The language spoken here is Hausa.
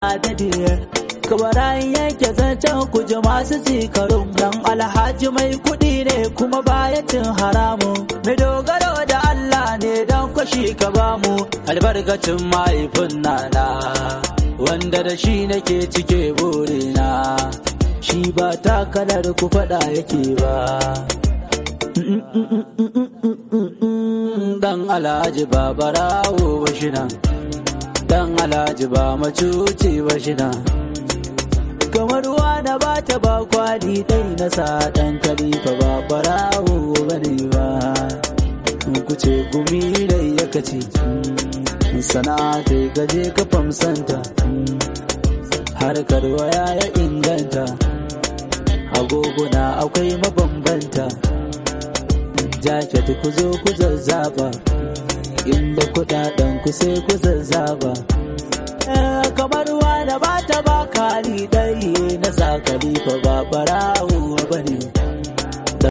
adadi kabarayin yanke zancen ku ji masu tsikarun dan alhaji mai kuɗi ne kuma baya cin haramun mai dogaro da Allah ne dan kwashi ka bamu albarkacin mahaifin nana wanda da shi nake cike burina shi ba takalar ku faɗa yake ba dan alhaji ba barawo ba shi nan dan alhaji ba macuci ba shi nan kamar na ba ta ba kwali dai na sa dan kalifa ba barawo ba ne ba ku ce gumi dai ya kace sana'a ta gaje ka famsanta harkar waya ya inganta agoguna akwai mabambanta jaket ku zo ku zazzaba inda kudaden ku sai ku zazzaba kamar wani ba ta ba kali dai na sa kalifa ba barawo